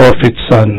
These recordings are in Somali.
oo fidsan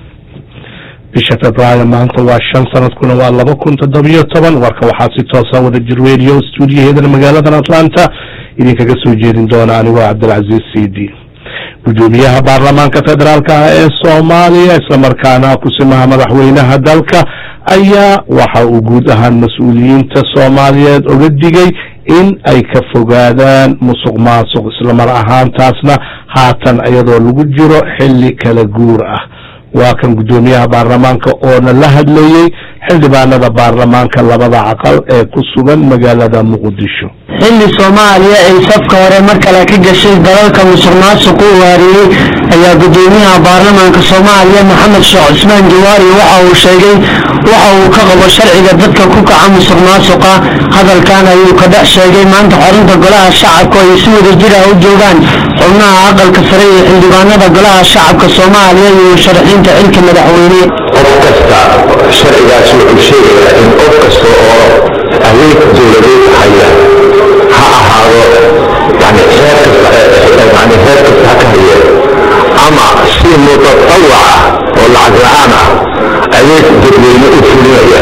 bisha februaayo maanta waa shan sanadkuna waa laba kun toddobiyo toban warka waxaa si toosa wada jir radio stuudiyaheedana magaaladan atlanta idinkaga soo jeedin doona anigoo cabdilcaziiz cd gudoomiyaha baarlamaanka federaalk ah ee soomaaliya islamarkaana kusimaha madaxweynaha dalka ayaa waxa uu guud ahaan mas-uuliyiinta soomaaliyeed oga digay in ay ka fogaadaan musuq maasuq islamar ahaantaasna haatan iyadoo lagu jiro xilli kala guur ah waa kan guddoomiyaha baarlamaanka oona la hadlayey xildhibaanada baarlamaanka labada caqal ee ku sugan magaalada muqdisho xilli soomaaliya ay safka hore mar kale ka gashay dalalka musuq maasuq u waariyey ayaa guddoomiyaha baarlamaanka soomaaliya maxamed sheekh cusmaan jawaari waxa uu sheegay waxa uu ka qabo sharciga dadka ku kaca musuq maasuqa hadalkan ayuu ka dhex sheegay maanta xorunta golaha shacabka ay si wada jir ah u joogaan xubnaha aqalka sare iyo xildhibaanada golaha shacabka soomaaliya iyo musharaxiinta xilka madaxweyne qof kasta sharcigaasi wuxuu sheegayaa in qof kasta oo adeeg dowladeed haya ha ahaado yani heer kasta yani heer kasta ha ka haye ama si mutatawac ah oo lacag la-aan ah adeeg dadweyne u fulinaya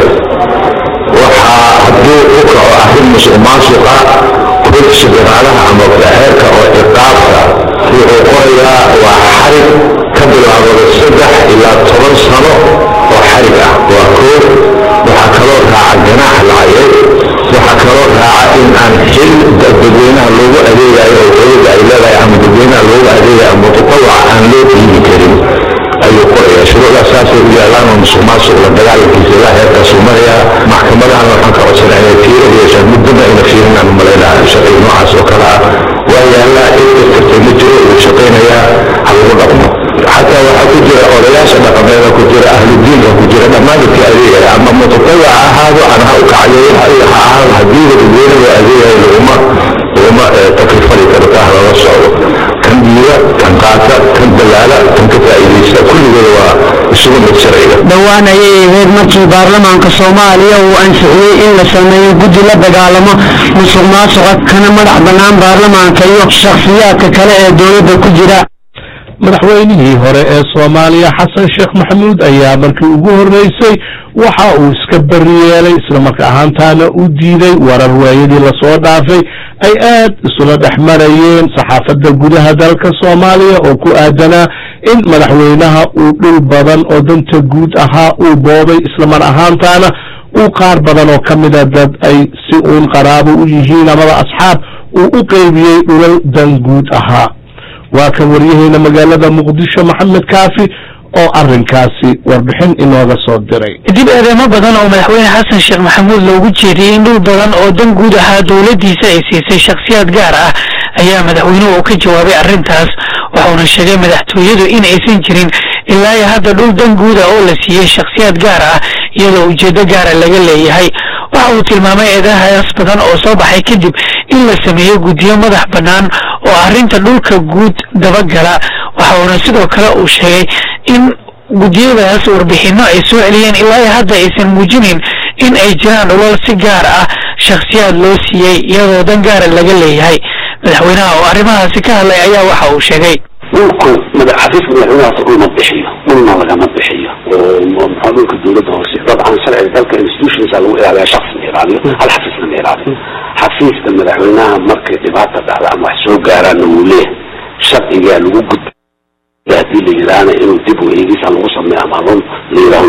waxaa hadduu u kaco arrin musuq maasuqa kudka shaqiraalaha ama heerka oo ciqaabta wuxuu qorayaa waa xarig ka bilaabada saddex ilaa toban sano oo xarig ah waa koo waxaa kaloo raaca ganaax lacageed waxaa kaloo raaca in aan xil dadweynaha loogu adeegayo oo dowladda ay leedahay ama dadweynaha loogu adeegayo ama mutatawac aan loo dhiibi karin ayuu qoraya shuruucdaas saasay u yaalaan oo musuq maasuq la dagaalankiisa ilaa heerkaasuu maraya maxkamadahan waxaan ka codsanaa inay fiiro yeeshaan muddaba ayna fiirinaan malaynaha sharciga noocaas oo kale ah waa yaallaa cid kaskartay ma jiro wuu shaqaynayaa ha lagu dhaqmo xataa waxaa ku jira odayaasha dhaqameeda ku jira ahludiinka ku jira dhammaan dadka adeegaya ama mutatawac ha ahaado aan ha u kacayo ha ahaado haddii dadweyne loo adeegayo laguma laguma taklifali karo kaa lala socdo kan diida kan qaata kan dalaala kan ka faa'iidaysta kulligooda waa isugu mid sharciga dhowaan ayay ahayd markii baarlamaanka soomaaliya uu ansixiyey in la sameeyo guddi la dagaalamo musuq maasuqa kana madax bannaan baarlamaanka iyo shakhsiyaadka kale ee dowladda ku jira madaxweynihii hore ee soomaaliya xasan sheekh maxamuud ayaa markii ugu horreysay waxa uu iska bariyeelay islamarka ahaantaana u diiday warar waayadii lasoo dhaafay ay aad isula dhex marayeen saxaafadda gudaha dalka soomaaliya oo ku aadanaa in madaxweynaha uu dhul badan oo danta guud ahaa uu boobay islamar ahaantaana uu qaar badan oo ka mida dad ay si uun qaraabo u yihiin amaba asxaab uu u qeybiyey dhulal dan guud ahaa waa kan waryaheena magaalada muqdisho maxamed kaafi oo arinkaasi warbixin inooga soo diray kadib eedeymo badan oo madaxweyne xasan sheekh maxamuud loogu jeediyey in dhul badan oo dan guud ahaa dowladdiisa ay siisay shakhsiyaad gaar ah ayaa madaxweynuhu uu ka jawaabay arrintaas waxauna sheegay madaxtooyadu in aysan jirin ilaa iyo hadda dhul dan guud ah oo la siiyey shakhsiyaad gaar ah iyadoo ujeeddo gaara laga leeyahay waxa uu tilmaamay eedahaas badan oo soo baxay kadib in la sameeyo guddiyo madax bannaan oo arrinta dhulka guud dabagala waxa uuna sidoo kale uu sheegay in guddiyadaas warbixinno ay soo celiyeen ilaa iyo hadda aysan muujinayn in ay jiraan dhulal si gaar ah shakhsiyaad loo siiyey iyadoo dan gaara laga leeyahay madaxweynaha oo arrimahaasi ka hadlay ayaa waxa uu sheegay dhulku xafiiska madaxweynahaas dhulma bixiyo dhulna lagama bixiyo maxaa dhulka dowladda hoose dabcan sharciga dalka institutionsa lagu ilaaliya shaksi ma ilaaliyo hal xafiisna ma ilaaliyo xafiiska madaxweynaha markay dhibaata dhacda ama wax soo gaaraana wuu leeyahay sharcigaa lagu gudba hadii la yidhaahna inuu dib u eegisa lagu sameeyo ama run la yidhaaho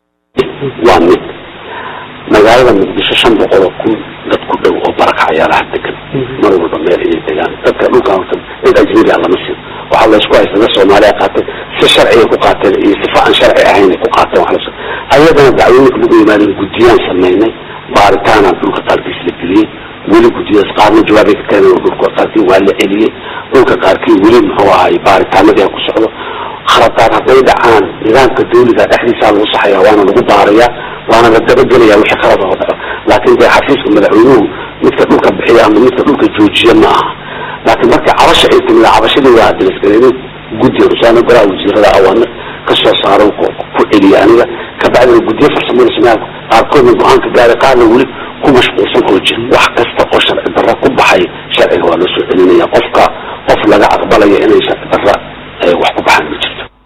waa mid magaalada muqdisho shan boqol oo kun dad ku dhow oo barakacayaalaha degan mar walba meel ayay degaan dadka dhulka horta dad ajnabi ah lama siin waxaa laysku haysta dad soomaaliya qaatay si sharciga ku qaateen iyo sifa aan sharci ahayn ay ku qaateen wax la ayadana dacwooyinka lagu yimaadeen guddiyaan samaynay baaritaanaan dhulka qaarkiis la geliyey weli guddiyaas qaarna jawaabay ka keeneen oo dhulka qaarkii waa la celiyey dhulka qaarkii weli muxuu ahay baaritaanadii ku socdo khaladaad hadday dhacaan nidaamka dawliga dhexdiisaa lagu saxayaa waana lagu baarayaa waana la dabagelaya wixii khalad oo dhaco laakiin dee xafiiska madaxweynuhu midka dhulka bixiya ama midka dhulka joojiya ma aha laakiin marka cabasha ay timid cabashadii waa dilasgareynay guddiga rusaana golaha wasiirada awaamir ka soo saaro ku celiya aniga kabacdina guddiyo farsamada sameeya qaarkoodna go-aanka gaaray qaarna weli ku mashquulsan oo jira wax kasta oo sharci darra ku baxay sharciga waa loo soo celinaya qofka qof laga aqbalaya inay sharci darra wax ku baxaan ma jirto qaar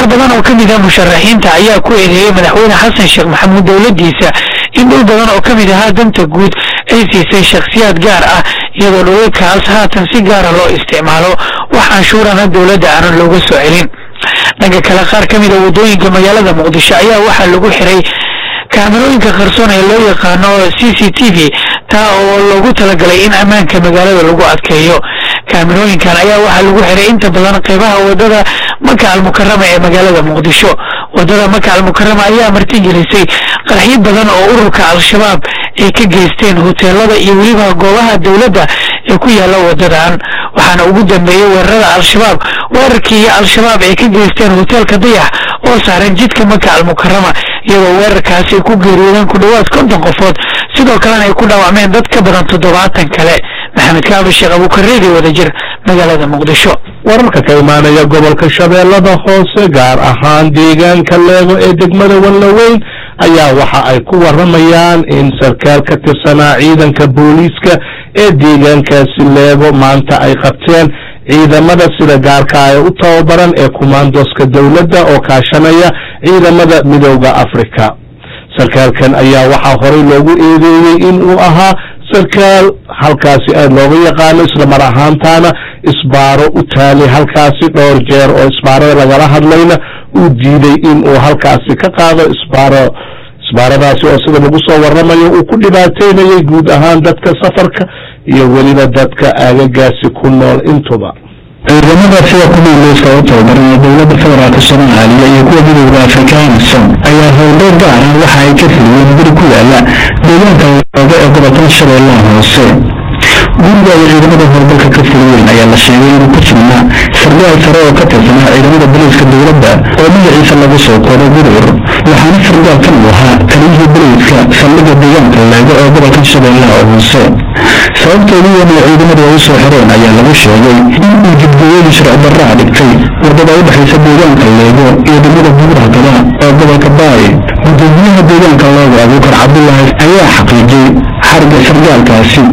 qaar badan oo ka mid ah musharaxiinta ayaa ku eedeeyey madaxweyne xasan sheekh maxamuud dowladdiisa in dhul badan oo ka mid ahaa danta guud ay siisay shakhsiyaad gaar ah iyadoo dhulalkaas haatan si gaara loo isticmaalo wax canshuurana dowladda aanan looga soo celin dhanka kale qaar ka mid a waddooyinka magaalada muqdisho ayaa waxaa lagu xiray kaamirooyinka qarsoon ee loo yaqaano c c t v taa oo loogu talagalay in ammaanka magaalada lagu adkeeyo kaamirooyinkan ayaa waxaa lagu xiray inta badan qeybaha wadada maka almukarama ee magaalada muqdisho wadada maka almukarama ayaa martigelisay qarxyo badan oo ururka al-shabaab ay ka geysteen hoteelada iyo weliba goobaha dowladda ee ku yaala wadadan waxaana ugu dambeeyey weerarada al-shabaab weerarkii al-shabaab ay ka geysteen hoteelka dayax oo saaran jidka maka almukarama iyadoo weerarkaasi ay ku geeriyoodeen ku dhowaad konton qofood sidoo kalena ay ku dhaawacmeen dad ka badan toddobaatan kale maxamed kaabi sheekh abuukareedi wadajir magaalada muqdisho wararka ka imaanaya gobolka shabeellada hoose gaar ahaan deegaanka leego ee degmada wallaweyn ayaa waxa ay ku waramayaan in sarkaal ka tirsanaa ciidanka booliiska ee deegaankaasi leego maanta ay qabteen ciidamada sida gaarka ee u tababaran ee kumaandoska dowladda oo kaashanaya ciidamada midooda afrika sarkaalkan ayaa waxaa horey loogu eedeeyey in uu ahaa sarkaal halkaasi aad looga yaqaano isla mar ahaantaana isbaaro u taalay halkaasi dhowr jeer oo isbaarada lagala hadlayna uu diiday in uu halkaasi ka qaado isbaaro isbaaradaasi oo sida lagu soo waramayo uu ku dhibaateynayay guud ahaan dadka safarka iyo weliba dadka aagagaasi ku nool intuba ciidamada sida kumaanleyska u tababaran ee dowladda federaalk soomaaliya iyo kuwa midowda afrikaanson ayaa howlgal gaar ah waxa ay ka fuliyeen guri ku yaala deegaanka looga ee gobolkan shabeellaha hoose guriga ay ciidamada howlgalka ka fuliyeen ayaa la sheegay inuu ku sugnaa sargaal sare oo ka tirsanaa ciidamada boliiska dowladda oo magaciisa lagu soo kooday gudur waxaana sargaalkan uu ahaa taliyihii boliiska saldhigga deegaanka leego ee gobolkan shabeellaha hoose sababta ugu weyn ee ciidamadu ay u soo xireen ayaa lagu sheegay in uu jidgooyadii sharci darraa dhigtay wadada u dhexaysa deegaanka leego iyo degmada buurhakada ee gobolka baay gudoomiyaha deegaanka leego abuukar cabdulaahi ayaa xaqiijiyey xariga sargaalkaasi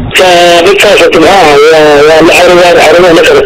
ninkaas timcaha waa la xarigaan xarimaha masar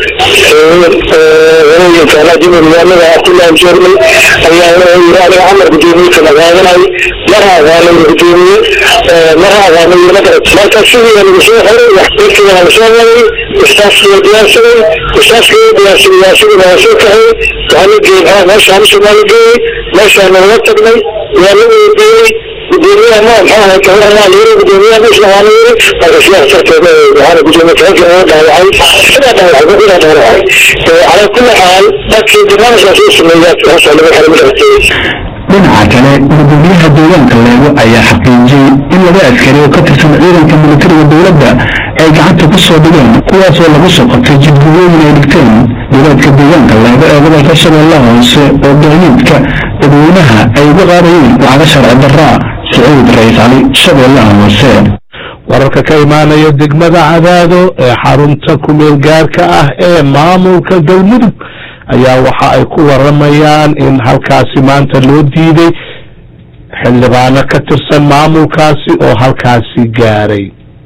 hooyinka rajul magaalada abdullahi jerman ayaa wuxuu yiri aniga camar gudoomiyeka magaadanay mar aqaanay gudoomiye mar aqaanay masar marka sidii lagu soo xiray waxbarkii waa la soo waday ustaaskii waa diyaarsaday ustaaskii waa diyaarsaday waa sidii waa soo kaxay waa la geeyey meeshaan somaa la geeyey meeshaan nagala tagnay waa la weydiiyey gudoomiyaha ma maxaa ahay kawaran waa layiri gudoomiyaha meesha waa la yiri marka sidaas darteed waxaana gudoomiye kaanka oo dhaawacay sidaa dhaawacay gudaa dhaawacay calaa kulli xaal dadkii barnaamijkaas uu sameeyaa hoosoo laga xiray markaas dhinaca kale gudoomiyaha deegaanka leego ayaa xaqiijiyey in laba askari oo ka tirsan ciidanka militariga dowladda ay gacanta ku soo dhigeen kuwaasoo lagu soo qabtay jidgooyooyin ay dhigteen dowlaadka deegaanka leego ee gobolka shabeellaha hoose oo gaadiidka dadweynaha ay uga qaadayeen lacaga sharci darraa sacuud rays cali shabeellaha hoose wararka ka imaanaya degmada cadaado ee xarunta kumeel gaarka ah ee maamulka galmudug ayaa waxa ay ku waramayaan in halkaasi maanta loo diiday xildhibaano ka tirsan maamulkaasi oo halkaasi gaaray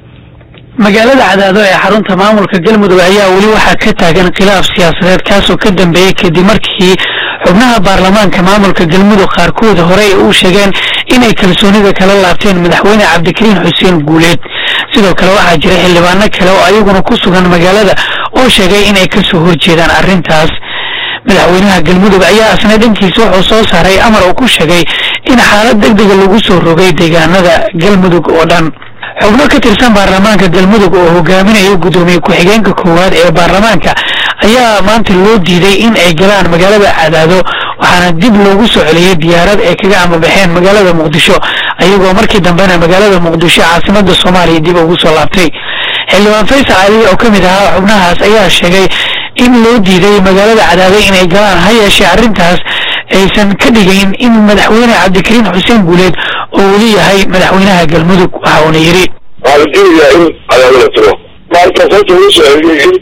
magaalada cadaado ee xarunta maamulka galmudug ayaa weli waxaa ka taagan khilaaf siyaasadeed kaasoo ka dambeeyey kadib markii xubnaha baarlamaanka maamulka galmudug qaarkood horey u sheegeen inay kalsoonida kala laabteen madaxweyne cabdikariin xuseen guuleed sidoo kale waxaa jira xildhibaano kale oo ayaguna ku sugan magaalada oo sheegay inay kasoo horjeedaan arrintaas madaxweynaha galmudug ayaa asna dhankiisa wuxuu soo saaray amar uu ku sheegay in xaalad degdega lagu soo rogay deegaanada galmudug oo dhan xubno ka tirsan baarlamaanka galmudug oo hogaaminaya guddoomiye ku-xigeenka koowaad ee baarlamaanka ayaa maanta loo diiday in ay galaan magaalada cadaado waxaana dib loogu soo celiyey diyaarad ay kaga amabaxeen magaalada muqdisho ayagoo markii dambena magaalada muqdisho caasimada soomaaliya dib ugu soo laabtay xildhibaan faysal cali oo ka mid ahaa xubnahaas ayaa sheegay in loo diiday magaalada cadaado inay galaan ha yeeshee arrintaas aysan ka dhigayn in madaxweyne cabdikariin xuseen guuleed oo weli yahay madaxweynaha galmudug waxa uuna yidhi waxaa la diidayaa in cadaado la tiro markaas horta lagu soo celiyey in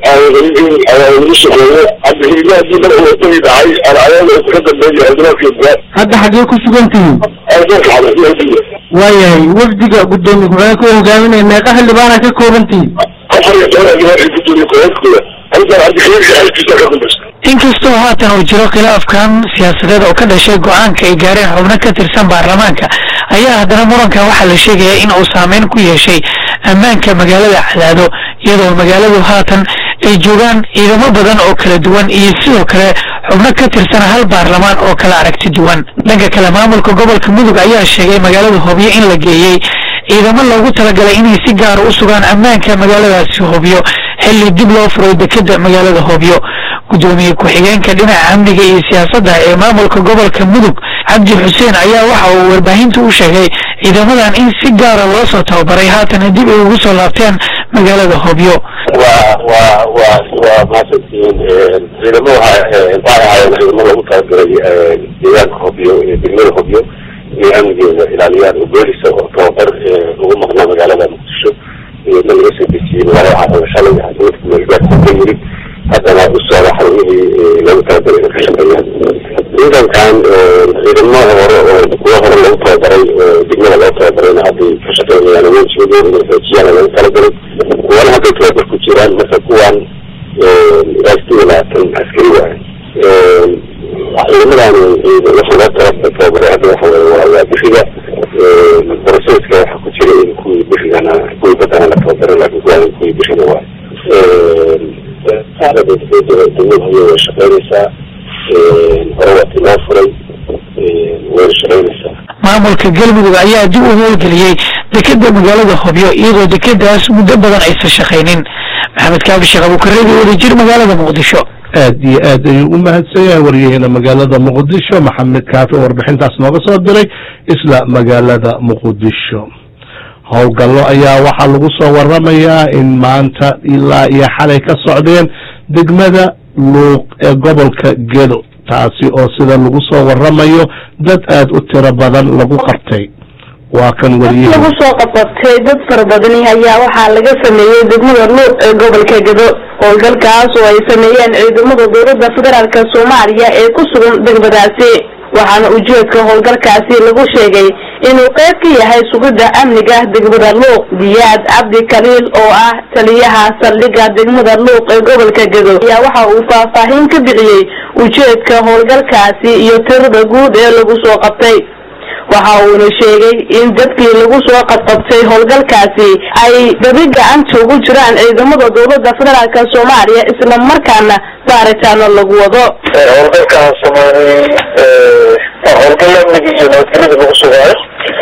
in cadaado lagu shaqeeyo cabdikariin haddii mar uu tagi dhacay cadaado ka dambeeya xildhibaanka gudaad hadda xaggee ku sugan tihiin dalka xabasiya waayahay wafdiga gudoomiye ku-xigeenka u hogaaminaya meeqa xildhibaana ka kooban tihiin afar iyo toban xildhibaan ay gudoomiye ku-xigeenkooda aniga cabdikariim alkiisa ka dambaysa inkastoo haatan uu jiro khilaafkan siyaasadeed oo ka dhashay go-aanka ay gaareen xubno ka tirsan baarlamaanka ayaa haddana murankan waxaa la sheegaya in uu saameyn ku yeeshay ammaanka magaalada cadaado iyadoo magaaladu haatan ay joogaan ciidamo badan oo kala duwan iyo sidoo kale xubno ka tirsan hal baarlamaan oo kala aragti duwan dhanka kale maamulka gobolka mudug ayaa sheegay magaalada hobyo in la geeyey ciidamo loogu talagalay inay si gaara u sugaan ammaanka magaaladaasi hobyo xilli dib loo furay dekeda magaalada hobyo gudoomiye ku-xigeenka dhinaca amniga iyo siyaasadda ee maamulka gobolka mudug cabdi xuseen ayaa waxa uu warbaahinta u sheegay ciidamadan in si gaara loo soo tababaray haatana dib ay ugu soo laabteen magaalada hobyo waa waa waa waa mahadsantihiin ciidamo waxay ahaayeen ciidamo lagu talagalay deegaanka hobyo degmada hobyo inay amnigeeda ilaaliyaan oo boolisa oo tababar ugu maqnaa magaalada muqdisho iyadna laga soo dejiyey magaalada caasimada shalay caasimada kumeelgaadka ka yimid haddana u socda xarumihii lagu talagalay inay ka shaqeeyaan ciidankan ciidamo hore oo kuwo hore lagu tababaray oo degmada loo tababarayna hadday ka shaqeynayaan awoodsimadooda inay xoojiyaan lagu talagalay kuwana hadday tababar ku jiraan marka kuwan ilaa sideed iyo labaatan askari waaye ciidamadan waxa loo tala tababaray hadda waxa waye waa waa biriga broseska waxa ku jira in kuwii birigana kuwii badana la tababaray laakin kuwan kuwii biriga waaye degmada haya way shaqeynaysaa hore waa tiloo furay wayna shaqeynaysaa maamulka galmudug ayaa dib u howlgeliyey dekeda magaalada hobyo iyadoo dekedaas muddo badan aysan shaqaynin maxamed kaabi sheekh abuukareedi wadajir magaalada muqdisho aad iyo aad ayuu u mahadsan yahay waryaheena magaalada muqdisho maxamed kaafi oo warbixintaas nooga soo diray isla magaalada muqdisho howlgallo ayaa waxaa lagu soo waramayaa in maanta ilaa iyo xalay ka socdeen degmada luuq ee gobolka gedo taasi oo sida lagu soo waramayo dad aad u tiro badan lagu qabtay waa kan wariye lagu soo qabqabtay dad fara badani ayaa waxaa laga sameeyey degmada luuq ee gobolka gedo howlgalkaas oo ay sameeyeen ciidamada dowladda federaalk soomaaliya ee ku sugan degmadaasi waxaana ujeedka howlgalkaasi lagu sheegay inuu qayb ka yahay sugidda amniga degmada luuq diyaad cabdi kaliil oo ah taliyaha saldhigga degmada luuq ee gobolka gedo ayaa waxa uu faahfaahin ka bixiyey ujeedka howlgalkaasi iyo tirada guud ee lagu soo qabtay waxa uuna sheegay in dadkii lagu soo qabqabtay howlgalkaasi ay dabi gacanta ugu jiraan ciidamada dowladda federaalk soomaaliya isla markaana baaritaano lagu wado howlgalkaan sameynay waa howlgal amniga iyo nabadgelyada lagu sugaayo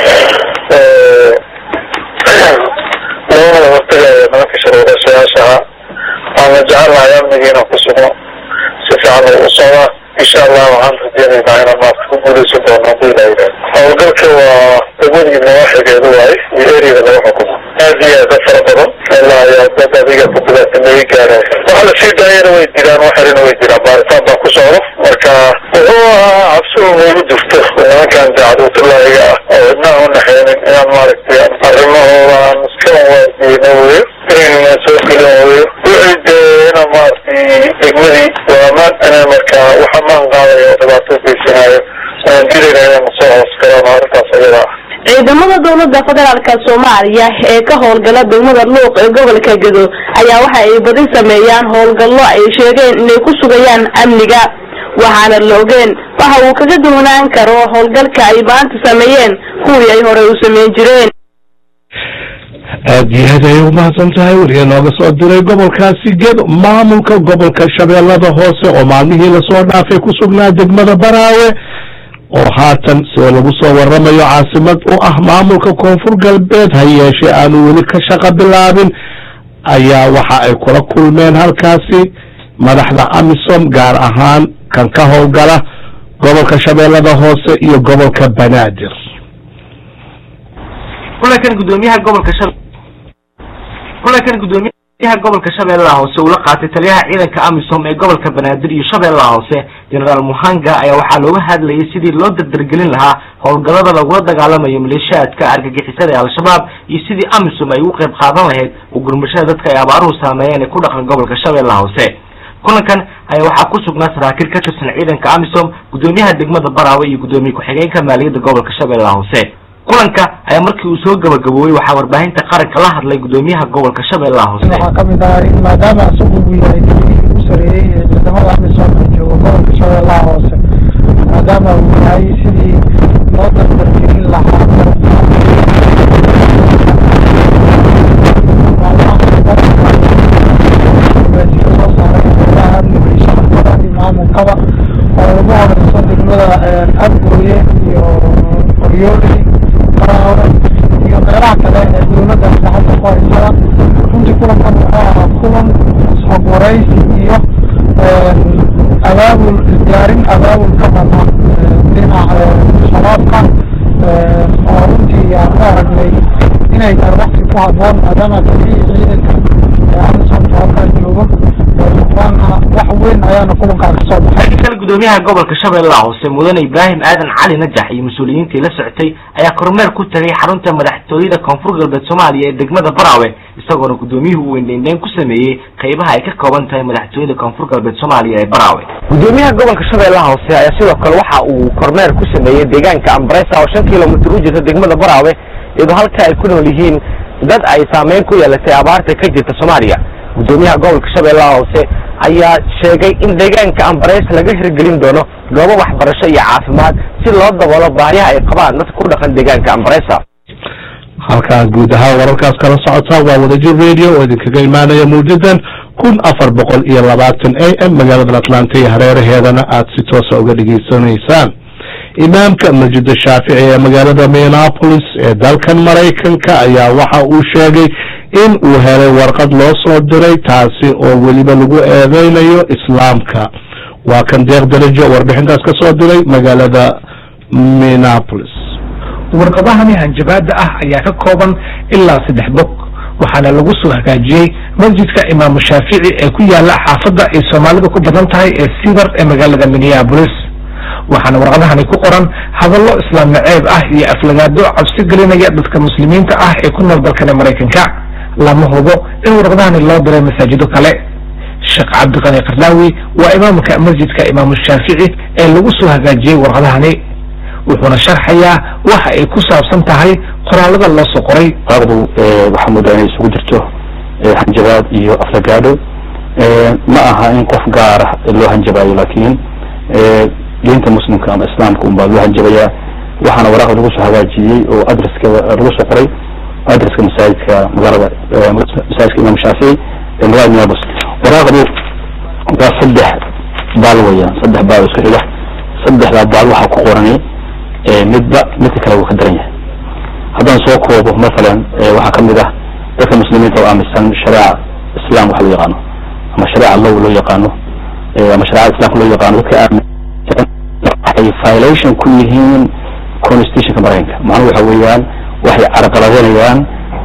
loona hortagaya nimanka sharwadayaasha ah waana jecelnahay amniga inaan ku sugno si fiican lagu socdaa insha allah waxaan rajeynaynaa inaan maarta ku guuleysan doono hadii la yidhahdo howlgalka waa degmadii nawaaxigeedu waaye iyo eriyada laga xukumo aad iyo aad u fara badan ilaa ayaa dad adiga kugudaatameeyi gaaraya waxa la sii daayana way jiraan wax xerina way jiraan baaritaan baa ku socdo marka wuxuu ahaa cabsi un igu jirto nimankan dacduutullaahiga ah oo cidnaha u naxeynin inaan maaragtay arrimahooda aan iska waadiyeyno weyo inayna soo gelin weyo wixii dee inaan maaragtay degmadii waa amaan inaan marka waxa maan qaadayo oo dhibaato geysanayo aan dilayna inaan soo hoos galaan arrintaas ayada ah ciidamada dowladda federaalk soomaaliya ee ka howlgala degmada luuq ee gobolka gedo ayaa waxa ay badi sameeyaan howlgallo ay sheegeen inay ku sugayaan amniga waxaana la ogeen waxa uu kaga duwanaan karo howlgalka ay maanta sameeyeen kuwii ay horey u sameyn jireen aad iyo aad ayay umahadsan tahay wariye nooga soo diray gobolkaasi gedo maamulka gobolka shabeellada hoose oo maalmihii lasoo dhaafay ku sugnaa degmada baraawe oo haatan sida lagu soo waramayo caasimad u ah maamulka koonfur galbeed ha yeeshee aanu weli ka shaqo bilaabin ayaa waxa ay kula kulmeen halkaasi madaxda amisom gaar ahaan kan ka howlgala gobolka shabeellada hoose iyo gobolka banaadir kulankan gudoomiyaha gobolka shab kulankan gudoomiyaha gobolka shabeellaha hoose uu la qaatay taliyaha ciidanka amisom ee gobolka banaadir iyo shabeellaha hoose generaal muhanga ayaa waxaa looga hadlayay sidii loo dardargelin lahaa howlgallada lagula dagaalamayo maleeshiyaadka argagixisada ee al-shabaab iyo sidii amisom ay ugu qayb qaadan lahayd u gurmashada dadka ay abaaruhu saameeyeen ee ku dhaqan gobolka shabeellaha hoose kulankan ayaa waxaa ku sugnaa saraakiil ka tirsan ciidanka amisom gudoomiyaha degmada baraawe iyo gudoomiye ku-xigeenka maaliyadda gobolka shabeellaha hoose kulanka ayaa markii uu soo gabagaboobay waxaa warbaahinta qaranka la hadlay gudoomiyaha gobolka shabeellaha hoose waxaa kamid ah in maadaama isagu uu yahay ciidamada amisom ee jooga gobolka shabeellaha hoose maadaama uu yahay sidii loo dardargelin lahaa soo saaray golaha amniga iyo shacabkada iyo maamulkaba oo ugu horeyso degmada abgooye iyo qoryooli faraawre iyo meelaha kale ee dowladda gacanta ku haysada runtii kulankan wuxuu ahaa kulan isxog waraysi iyo abaabul isdiyaarin abaabul ka bana dhinaca shabaabka oo runtii aan u aragnay inay tahay waqti ku haboon maadaama taliyihii ciidanka ee amisomka halkaa joogo waana wax weyn ayaana kulankaa ka soo baxay kale gudoomiyaha gobolka shabeellaha hoose mudane ibraahim aadan cali najax iyo mas-uuliyiintii la socotay ayaa kormeer ku tagay xarunta madaxtooyada koonfur galbeed soomaaliya ee degmada baraawe isagoona gudoomiyuhu weyndeyndeyn ku sameeyey qaybaha ay ka kooban tahay madaxtooyada koonfur galbeed soomaaliya ee baraawe gudoomiyaha gobolka shabeellaha hoose ayaa sidoo kale waxa uu kormeer ku sameeyey deegaanka ambaresa oo shan kilomitir u jirta degmada baraawe iyadoo halka ay ku nool yihiin dad ay saameyn ku yeelatay abaarta ka jirta soomaaliya gudoomiyaha gobolka shabeellaha hoose ayaa sheegay in deegaanka ambareys laga hirgelin doono goobo waxbarasho iyo caafimaad si loo daboolo baahiyaha ay qabaan dadka ku dhaqan deegaanka ambaresa halkaa guud ahaan wararkaas kala socota waa wadajir radio oo idinkaga imaanaya mawjadan kun afar boqol iyo labaatan a m magaalada atlanta iyo hareeraheedana aad si toosa uga dhegaysanaysaan imaamka masjida shaafici ee magaalada minneapolis ee dalkan maraykanka ayaa waxa uu sheegay in uu helay warqad loo soo diray taasi oo weliba lagu eedeynayo islaamka waa kan deeq darajo warbixintaas ka soo diray magaalada minneapolis warqadahani hanjabaada ah ayaa ka kooban ilaa saddex bog waxaana lagu soo hagaajiyey masjidka imaamu shaafici ee ku yaala xaafadda ay soomaalida ku badan tahay ee sidar ee magaalada minneapolis waxaana warqadahani ku qoran hadallo islaam naceeb ah iyo aflagaado cabsi gelinaya dadka muslimiinta ah ee ku nool dalkani maraykanka lama hubo in warqadahani loo diray masaajido kale sheekh cabdiqani kardaawi waa imaamka masjidka imaamu shaafici ee lagu soo hagaajiyey warqadahani wuxuuna sharxayaa waxa ay ku saabsan tahay qoraalada loo soo qoray warqadu waxaa moodaa inay isugu jirto hanjabaad iyo aflagaado ma aha in qof gaar ah loo hanjabaayo laakiin diinta muslimka ama islaamka un baa loo hanjabayaa waxaana waraaqda lagu soo hagaajiyey oo adreskeeda lagu soo qoray adreska masaajidka magaalada masaajidka imam shaafici ee magaalada minneapolis waraaqdu waa saddex baal weeyaan saddex baal isku xiga saddexdaa baal waxaa ku qorani midba midka kale wuu ka daran yahay haddaan soo koobo masalan waxaa kamid ah dadka muslimiinta oo aaminsan shareeca islam waxa loo yaqaano ama shareeca low loo yaqaano ama shareecada islamka loo yaqaano dadka aamin waxay violation ku yihiin constitutionka maraykanka macnuhu waxa weeyaan waxay carqaladeynayaan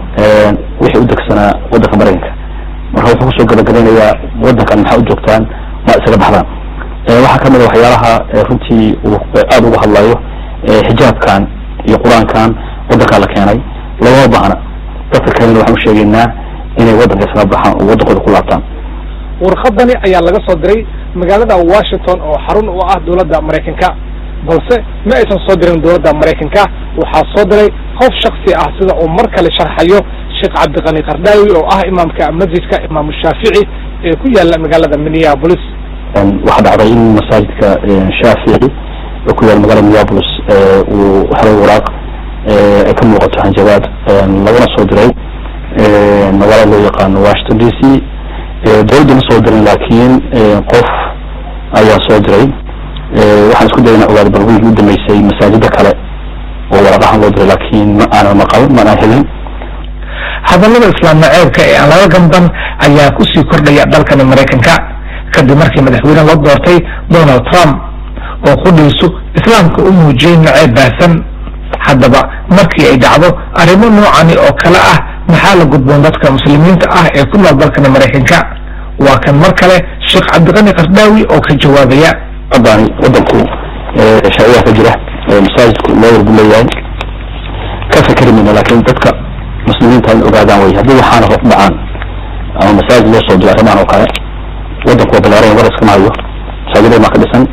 wixii u degsanaa waddanka maraykanka marka wuxuu kusoo gabagabeynayaa waddankan maxaa u joogtaan ma isaga baxdaan waxaa kamid a waxyaalaha runtii uu aada uga hadlayo xijaabkan iyo qur-aankan waddankaa la keenay lagama baahna dadka kalena waxaan usheegaynaa inay waddanka isaga baxaan oo waddankooda ku laabtaan warqadani ayaa laga soo diray magaalada washington oo xarun u ah dowladda maraykanka balse ma aysan soo dirin dowladda maraykanka waxaa soo diray qof shaksi ah sida uu mar kale sharxayo sheekh cabdiqani kardaawi oo ah imaamka masjidka imaamu shaafici ee ku yaala magaalada minneapolis waxaa dhacday in masaajidka shaafici oo ku yaala magaalada minneapolis uu helay waraaq ay ka muuqato hanjabaad lagana soo diray magaalada loo yaqaano washington d c dowladda ma soo dirin laakiin qof ayaa soo diray waxaan isku dayana ogaada bal wiilkii u dambeysay masaajida kale oo waraqahan loo diray laakiin ma aanan maqal ma aanan helin hadallada islaam naceebka ee aan laga gamban ayaa kusii kordhaya dalkani maraykanka kadib markii madaxweyne loo doortay donald trump oo qudhiisu islaamka u muujiyey naceeb baahsan haddaba markii ay dhacdo arrimo noocani oo kale ah maxaa la gudboon dadka muslimiinta ah ee ku nool dalkani maraykanka waa kan mar kale sheekh cabdiqani kardaawi oo ka jawaabaya haddani waddanku sharciyaha ka jira masaajidku loo warbu leeyahay ka fikeri mayno laakiin dadka muslimiinta in ogaadaan wey haddii waxaana hoos dhacaan ama masaajid loo soo diro arrimahan oo kale waddanku waa balaaran war iskama hayo masaajidada maa ka dhisan